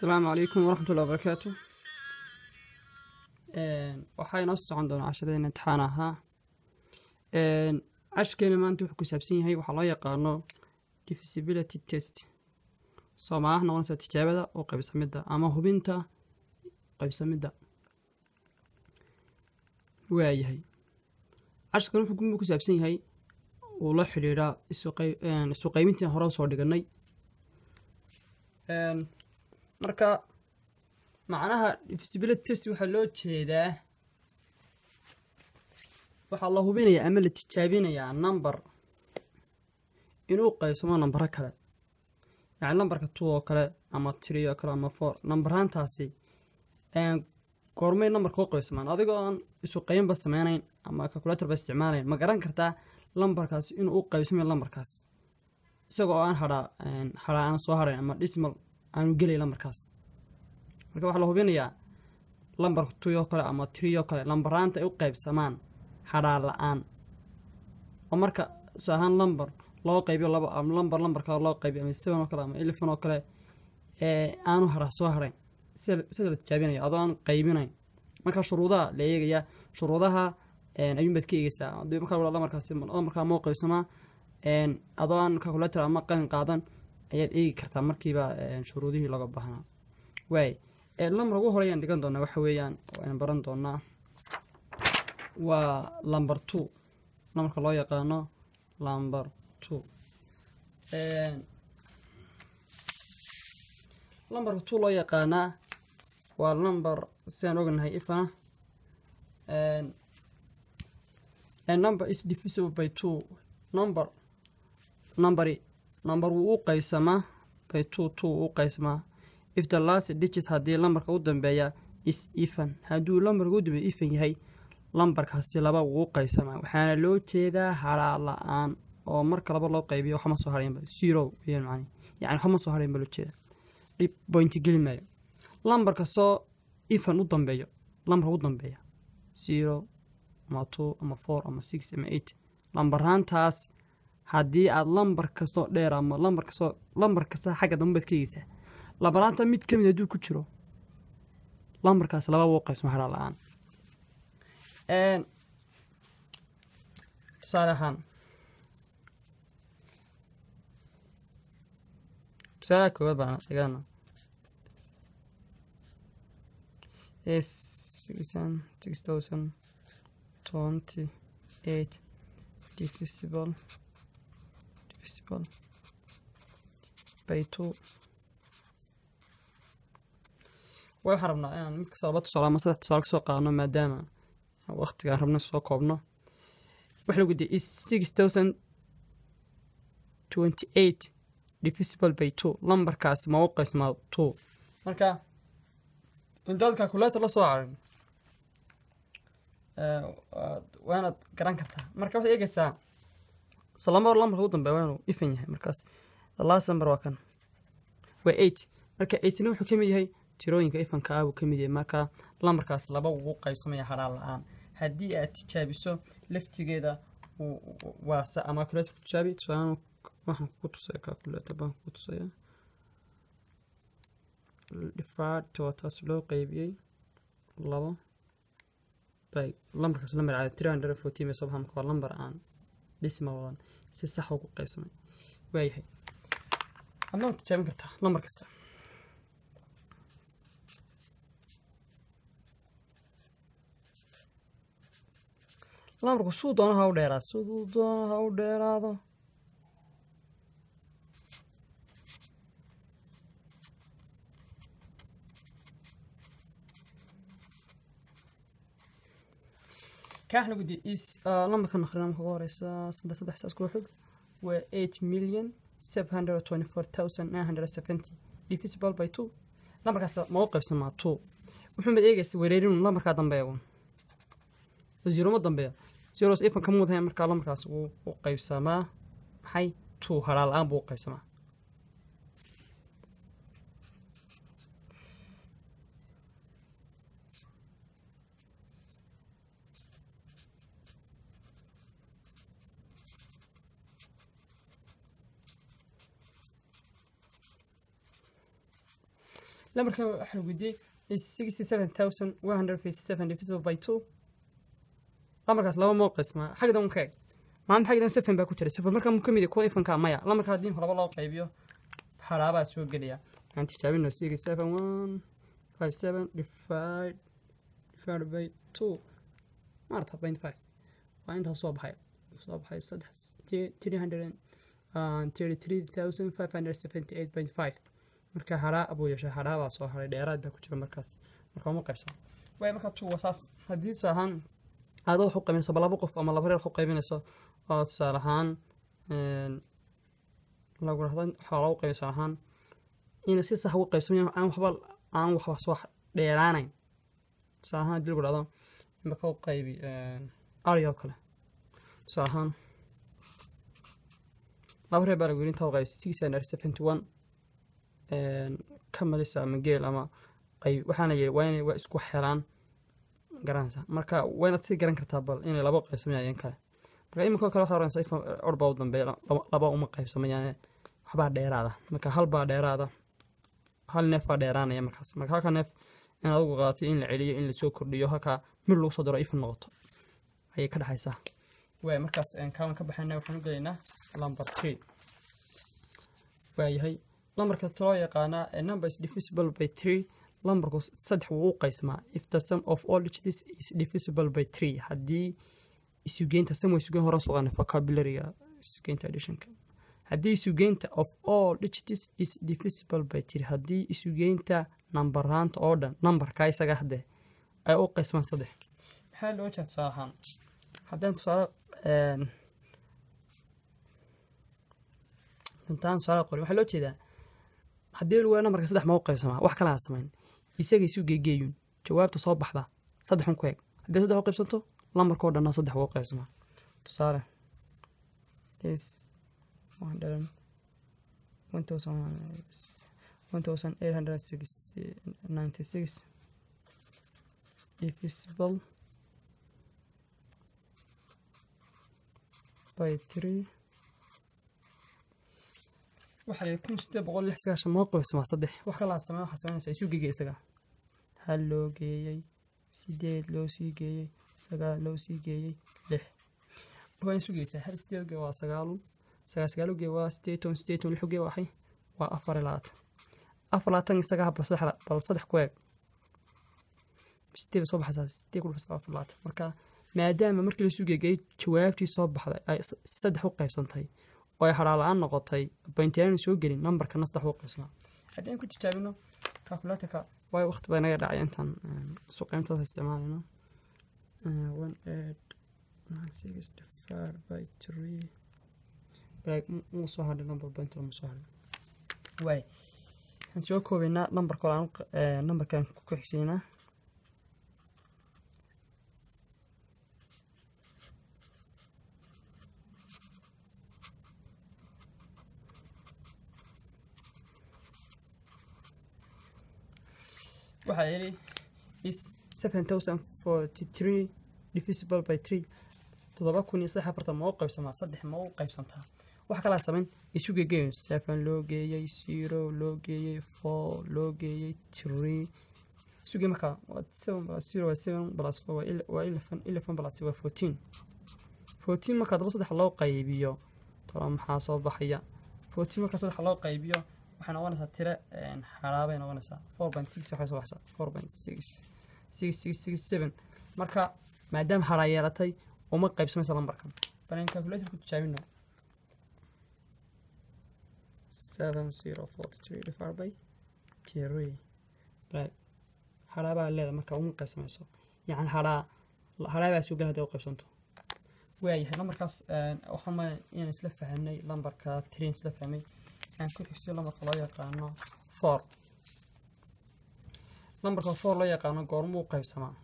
asalaamu calaykum waraxmatullahi wabarakaatu waxaa inoo socon doonaa casharadeen imtixaan ahaa cashkeena maanta wuxuu ku saabsan yahay waxaa loo yaqaano divisibility test soomaalahna noqonaysa tijaabada oo qaybsamidda ama hubinta qaybsamidda waayahay cashkan wuxuu ku saabsan yahay uu la xidhiidhaa isu qaybintii hore usoo dhiganay marka macnaha divisibility test waxaa loo jeedaa waxaa la hubinayaa ama la tijaabinayaa number inuu qaybsamo nambaro kale yacni nambarka two oo kale ama tree oo kale ama four nambaraantaasi goormay nambarka u qaybsamaan adigoo aan isu qaybinba sameynayn ama calculatorba isticmaalayn ma garan kartaa lambarkaasi inuu u qaybsamayo lambarkaas isagoo aan hadhaa hadhaa aan soo hadhayn ama dhismal aanu gelay lambarkaas marka waxaa la hubinayaa lambarka two oo kale ama tree oo kale lambaraanta ay u qaybsamaan hadhaa la-aan oo marka su ahaan lambar loo qaybiyo laba ama lambar lambarka loo qaybiyo ama seven oo kale ama eleven oo kale ee aanu hadhaa soo hadhayn sida la tijaabinaya adoo aan qaybinayn marka shuruudaha la eegayaa shuruudaha ayuunbaad ka eegeysaa hadii markaa lamarkaasi lamarkaa moo qaybsamaa adoo aan calculator ama qalin qaadan ayaad eegi kartaa markiiba shuruudihii looga baahnaa waay lambar ugu horeyaan dhigan doonaa waxa weeyaan aynu baran doonaa waa lumber two lambarka loo yaqaano lumber two lambarka two loo yaqaanaa waa number sidaan ognahay ifana number is divisible by two number numberi number wuu u qaybsamaa by two two wuu u qaybsamaa if the last digit haddii lambarka u dambeeya is even hadduu lambarka u dambeeya even yahay lambarkaasi laba wuu u qaybsamaa waxaana loo jeedaa haraa la-aan oo marka laba loo qaybiyo waxma soo haraynba zero weyaan macni yani waxma soo harayn ba loo jeeda dhib bointi geli maayo lambarka soo even u dambeeyo lambarka u dambeeya zero ama two ama four ama six ama eight lambaraantaas haddii aada lambar kastoo dheer ama lambar kastoo lambar kasta xagga dambe baad ka egeysaa lambaraanta mid ka mid hadduu ku jiro lambarkaas laba wuu qaybsama haraa la-aan tusaale ahaan tusaalaha koowaad baan dhigana six thousand twenty eight divisible divisible by two waxaan rabnaa inaan mid kasta laba tusaale ama saddex tusaale kasoo qaadno maadaama waqtigaan rabna soo koobno waxa lagu diya is six thousand twenty eight divisible by two lambarkaasi ma u qaysmaa two marka intaad calculator la soo carin waanaad garan kartaa marka waxaad eegeysaa so lambar lambarka ugu dambeya waa inuu ifan yahay markaas the last number waa kan waa eight marka eightna wuxuu ka mid yahay tirooyinka ifanka ah buu ka mid yahay marka lambarkaas laba wuu qaybsamaya hadhaa la-aan haddii aad tijaabiso laftigeeda waa sa ama calculator tijaabi tusaalaan waxaan ku tusaya calculator baan ku tusaya dhifaad waa taas loo qeybiyey labo by lambarkaas lambar caadi three hundred fourteen bay soo baxaa marka waa lambar aan dhisma wadan si sax ugu qaybsamay waayahay adna waad tijaabin kartaa lambar kasta lambarku suu doono ha u dheeraado siduu doono ha u dheeraado kaaxna gudi is lambarka naqrina marka ugu horeysa saddex saddex saas kula xog waa eight million seven hundred twenty four thousand nine hundred seventy divisible by two lambarkaas ma u qaybsamaa two wuxuu mad eegaysa wereerinu lambarkaa dambeeya un zero ma dambeeya zeros ifan ka mudahay markaa lambarkaas wuu u qaybsamaa maxay two haraa la-aan buu u qaybsamaa lambarkan waxaa lagu weydiiyey is sixty seven thousand one hundred fifty seven divisible by two lambarkaas laba moo qismaa xagda un ka eg maanta xagdan seven baa ku jira seven markaa mu ka mid yahay kuwa ifanka maya lambarka haddii laba loo qaybiyo xaraabaa soo gelaya aan tijaabino six seven one five seven divide divided by two maarta point five waa intaas soo baxay soo baxay saddex three hundred and thirty three thousand five hundred seventy eight point five marka haraa abuu yeeshay haraabaa soo haray dheeraad baa ku jira markaas marka uma qaybsan waay marka two wasaas haddii tusaale ahaan aadoo wax u qaybinayso ba laba qof ama laba reer wax u qaybinayso oo tusaale ahaan lagu rahdo xoola u qaybi tusaale ahaan ina si sax ugu qaybsamayan aan waxba aan waxba soo dheeraanayn tusaale ahaan haddii lagu dhahdo imaka u qaybi ari oo kale tusaale ahaan laba reer baa lagu yiri intaa u qaybi six hundred seventy one ka malisa ama geel ama qayb waxaana yiri waa inay waa isku xelaan garanaysa marka wayna si garan kartaa bal inay laba qaybsamayaan kale marka iminka kale waxaa oranaysa ifa orbaa u dambeeya laba uma qaybsamayaan waxbaa dheeraada marka hal baa dheeraada hal neef baa dheeraanaya markaas marka halka neef in adigu qaatay in la celiyo in lasoo kordhiyo halkaa mid lagu soo daro if noqoto ayay ka dhexaysaa waay markaas kaaban ka baxayna waxaan u gelaynaa number three waayahay lambarka loo yaqaanaa number is divisible by three lambarku saddex wuu u qaysmaa if the sum of all digits is divisible by three haddii isugeynta sum waa isugeyn hore suqaana vocabularyga isugeynta additionka haddii isugeynta of all digits is divisible by three haddii isugeynta nambaraanta oo dhan nambarka isaga hadde ay u qaysmaan saddex maxaa loo jeeda tusaale ahaan haddaan tusaale intaan tusaale qorin waxaa loo jeedaa haddii lagu nambarka saddex ma u qaybsamaa wax kala ha samayn isaga isu geegeeyun jawaabta soo baxda saddexun ku eg haddii saddex u qaybsanto lambarkao dhanna saddex wuu qaybsamaa tusaale is one thousand eight hundred sixty ninety six divisible by three waxaa yidhi kun sideed boqol lix sagaashan moo qaybsamaa saddex wax kalaa samey waxaa samaynaysaa isu geegay isaga hal loo geeyey sideed loo sii geeyey sagaal loo sii geeyey lix waa isu geysaa hal sideed gee waa sagaalun sagaal sagaal gee waa sideeton sideeton lix gee waxay waa afar iyo labaatan afar labaatan isaga bal saddex bal saddex ku eeg sideed soo baxaysaa sideed ku dhufaysaa afar labaatan marka maadaama markii laisu geegay jawaabtii soo baxday ay saddex u qaybsantahay oo ay hadhaa la-aan noqotay bayntiyaanu soo gelin nambarkana saddex u qaybsanaa haddii aan ku tijaabino calculatorka waayo waqti baa naga dhacay intaan suqeyntaas isticmaalayno one eight nine six divided by three like muu soo hadhay number point ma soo hadhay waay waxaan soo koobaynaa nambarka aan nambarkan ku xigsaynaa waxaa yidhi is seven thousand forty three divisible by three toddoba kun iyo saddex afartan ma u qaybsamaa saddex ma u qaybsantaa wax kalaa samayn isu geegeeyo seven loo geeyey zero loo geeyey four loo geeyey three isugee markaa seven plus zero waa seven plus four waa eleven eleven plus waa fourteen fourteen markaa daba saddex loo qaybiyo tola maxaa soo baxaya fourteen markaa saddex loo qaybiyo waxay noqonaysaa tire xaraabay noqonaysaa four point six waxay soo baxsaa four point six six six six seven marka maadaama haraa yeelatay uma qaybsamaysa lambarkan balan calculator ku tijaabino seven zero forty three divided by three right haraabaa leedahay marka uma qaybsamayso yacni haraa haraabaa sugan hadday u qaybsanto waayahay lambarkaas waxaan ma inaan isla fahamnay lambarka three isla fahmay aan ku xigsiyo lambarka loo yaqaano four lambarka four loo yaqaano goormuu u qaybsamaa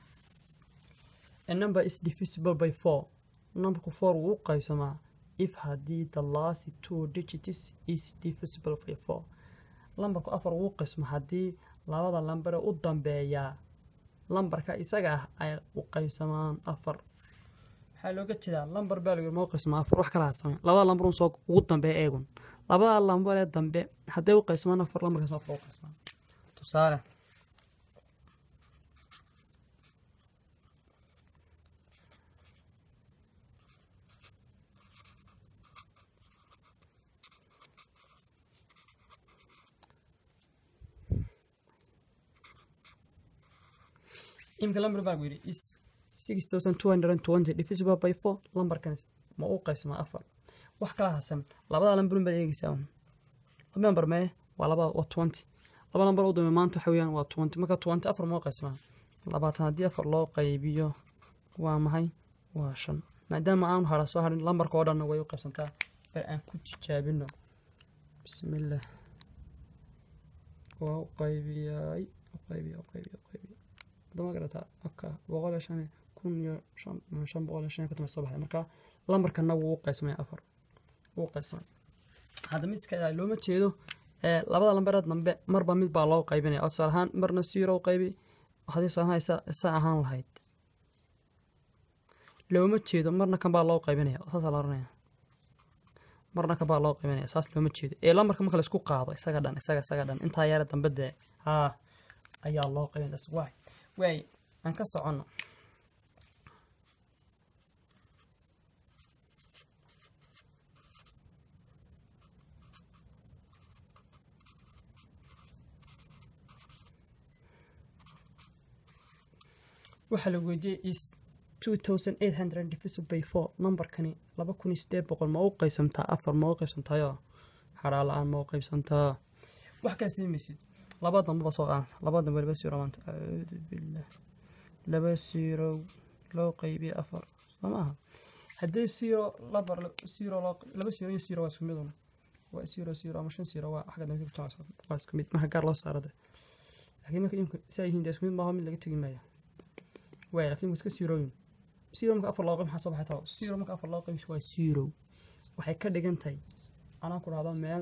a number is divisible by four numberku four wuu u qaybsamaa if haddii the last two digits is divisible by four lambarku afar wuu qaybsamaa haddii labada lambare u dambeeyaa lambarka isaga ah ay u qaybsamaan afar waxaa looga jeedaa lambar baa lagu moo qaybsamaa afar wax kala samay labada lambar un soo ugu dambeeya eegun labada lambar ee dambe hadday u qaybsamaan afar lambarkaas afar u qaybsamaan tusaale imika lambar baa gu yidhi is six thousand two hundred and twenty divisible by four lambarkan ma u qaybsamaa afar wax kala hasan labada lambarun baad eegeysaa un laba lambar mee waa laba waa twenty laba lambar u dambe maanta waxa weeyaan waa twenty marka twenty afar ma u qaybsamaa labaatan haddii afar loo qaybiyo waa maxay waa shan maadaama aan hara soo harin lambarka oo dhanna way u qaybsantaa bal aan ku tijaabino bismillah waa u qaybiyay u qaybiya u qaybiya u qaybiya hadama garataa aka boqol iyo shan kun iyo shan shan boqol iyo shan iyo konton soo baxay marka lambarkana wuu u qaybsamaya afar wuu qaybsamay hadda mid iska ilaali looma jeedo ee labada lambareed dambe marba mid baa loo qaybinaya oo tusaale ahaan marna zero u qaybi haddii tusaale ahaan isa isa ahaan lahayd looma jeedo marna kan baa loo qaybinaya saasaa la oranaya marna kan baa loo qaybinaya saas looma jeedo ee lambarka marka laisku qaado isaga dhan isaga isaga dhan intaa yara dambe dee haa ayaa loo qaybinaya waay waay aan ka soconno waxaa la weydiiyey is two thousand eight hundred divisible by four numberkani laba kun iyo sideed boqol ma u qaybsantaa afar ma u qaybsantaayo xaraa la-aan ma u qaybsantaa wax kala siimaysid laba dambaba soo qaansa laba dambe laba siro maanta acuudu billah laba siro loo qaybiye afar soo maaha haddii siro labar siro loo laba siro iyo siro waa isku midun waa siro siro ama shan siro waa xagga dambe ku waa isku mid marka gaar loo saarade laakiin marka imka saa yihiin dee isku mid maaho mid laga tegi maayo waay laakiin waa iska sirooyin siro marka afar loo qayb maxaa soo baxay taa siro marka afar loo qayb waa siro waxay ka dhigan tahay anaan ku dhahdo meel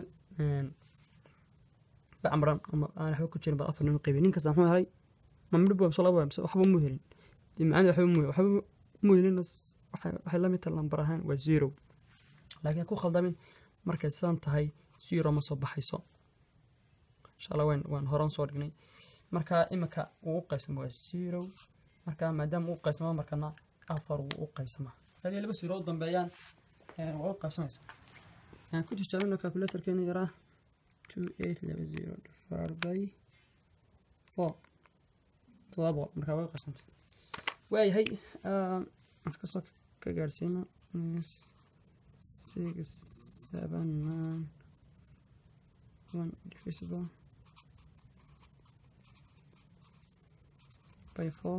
bacmaran ama aan waxba ku jirin bal afar nin qaybi ninkaas muxuu helay ma midhib waa mise laba waa mise waxba mu helin dee macnada waxba mu waxba mu helin waxay la mid tahay lambar ahaan waa zero laakiin ku khaldamin markay sidan tahay zero ma soo baxayso insha allah waan waan horan soo dhignay marka imika uu u qaybsamo waa zero marka maadaama uu qaybsamo markana afar wuu u qaybsamaa hadii laba zero u dambeeyaan waa u qaybsamaysaa aan ku tijaabino calculatorkeena yaraa two eight laba zero divided by four todoba boqol markaa way u qaybsantay waayahay aan kasoo ka gaadhsiino six seven nine one divisible by four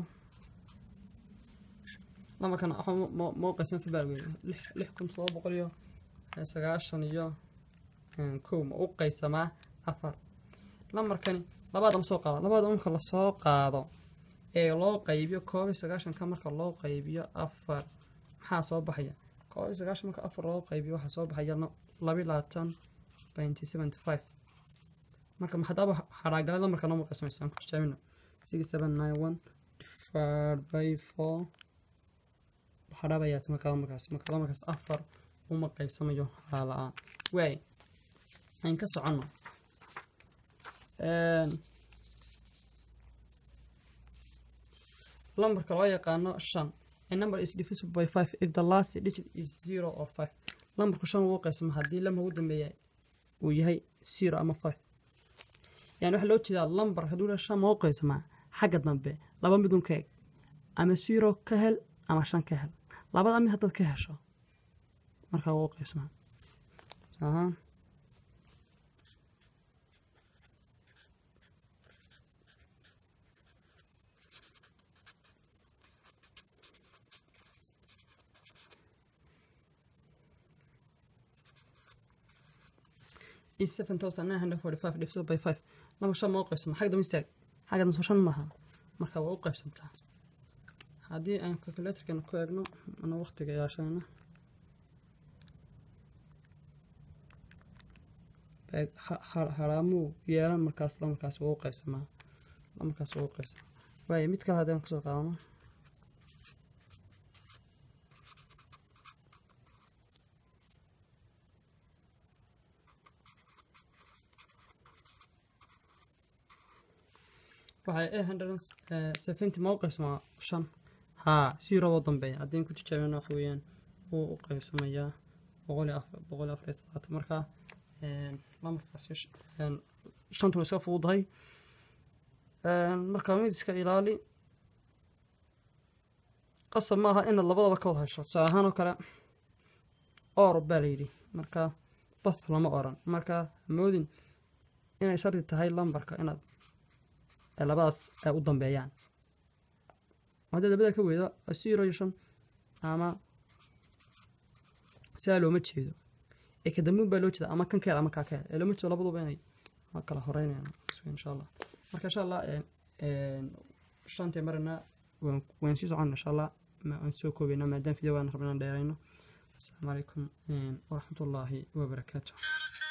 lambarkan ma u qaybsan fibaal wey lix kun todoba boqol iyo sagaashan iyo kow ma u qaybsamaa afar lambarkani labaad ama soo qaado labaad marka lasoo qaado ee loo qaybiyo koob iyo sagaashanka marka loo qaybiyo afar maxaa soo baxaya koob iyo sagaashan marka afar loo qaybiyo waxaa soo baxaya laba labaatan twenty seventy five marka hadaba xaraagala lambarka noo qaybsamaysa aan ku tijaabino six seven nine one divided by four xarabayaa markaa markaas marka lamarkaas afar uma qaybsamayo haraa la-aan waay aan ka soconno lambarka loo yaqaano shan a number is divisible by five if the last digit is zero or five lambarku shan wuu qaybsama haddii lambar ugu dambeeya uu yahay zero ama five yani waxaa loo jeedaa lambar hadduu la shan ma u qaybsamaa xagga dambe laba midun ka eg ama zero ka hel ama shan ka hel labada mid haddaad ka hesho markaa wuu qaybsamaa ahaan is seven thousand nine hundred forty five divided by five laba shan ma u qaybsama xagga dambe istaag xagga dambe shan maaha marka waa u qaybsantaa haddii aan calculatorkan ku eegno ana waqtiga yaashayna haraamuu yeelan markaas lamarkaas waa u qaybsamaa lamarkaas waa u qaybsamaa waayo mid kale haddii aan kusoo qaadano waxay eight hundred seventy ma u qaybsamaa shan haa zero oo dambeeya haddii ku tijaabina waxa weeyaan wuu u qaybsamayaa boqol iyo afar boqol iyo afar iyo todobaatan marka lambarkaasi shantuna iska fududahay marka mid iska ilaali qasab ma aha inaad labadaba ka wada hesho tusaale ahaan oo kale or baa la yidhi marka bas lama oran marka moodin inay shardi tahay lambarka inaad labadaas ay u dambeeyaan haddii labada ka weyda zero iyo shan ama sidaa looma jeedo ee ka dambeun baa loo jeeda ama kan keel ama kaa keel ee looma jeedo labaduba inay kala horeynayaan insha allah marka insha allah shantii marina waan sii socon insha allah waan soo koobayna maadaama video waan rabnaan dheerayno asalaamu calaykum waraxmatullaahi wabarakaatu